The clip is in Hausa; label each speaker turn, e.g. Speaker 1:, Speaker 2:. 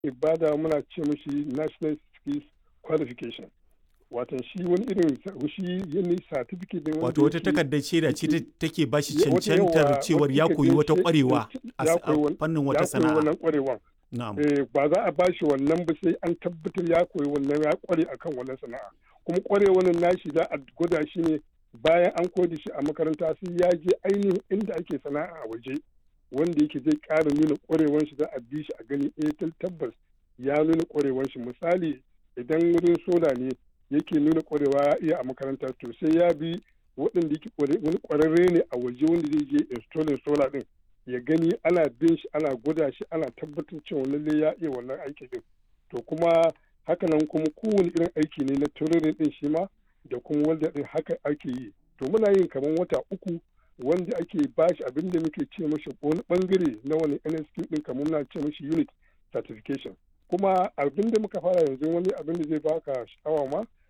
Speaker 1: bada muna ce mishi national skills qualification watan shi wani irin shi yin certificate ne
Speaker 2: wato wata takardar shaida ce take ba shi cancantar cewar ya koyi wata kwarewa a fannin wata sana'a
Speaker 1: wannan kwarewan ba za a ba shi wannan ba sai an tabbatar ya koyi wannan ya kware akan wannan sana'a kuma kwarewan nashi za a gwada shi ne bayan an koyi shi a makaranta sai ya je ainihin inda ake sana'a a waje wanda yake zai ƙara nuna kwarewan shi za a bi shi a gani eh tabbas ya nuna kwarewan shi misali idan wurin sola ne yake nuna kwarewa ya iya a makaranta to sai ya bi waɗanda yake wani kwararre ne a waje wanda zai je installing solar din ya gani ana bin shi ana gwada shi ana tabbatar cewa lalle ya iya wannan aiki din to kuma hakanan kuma kowane irin aiki ne na tururin din shi ma da kuma wanda din haka ake yi to muna yin kamar wata uku wanda ake bashi abin da muke ce mashi wani bangare na wani NSQ din kamar muna ce mashi unit certification kuma abin da muka fara yanzu wani abin da zai baka sha'awa ma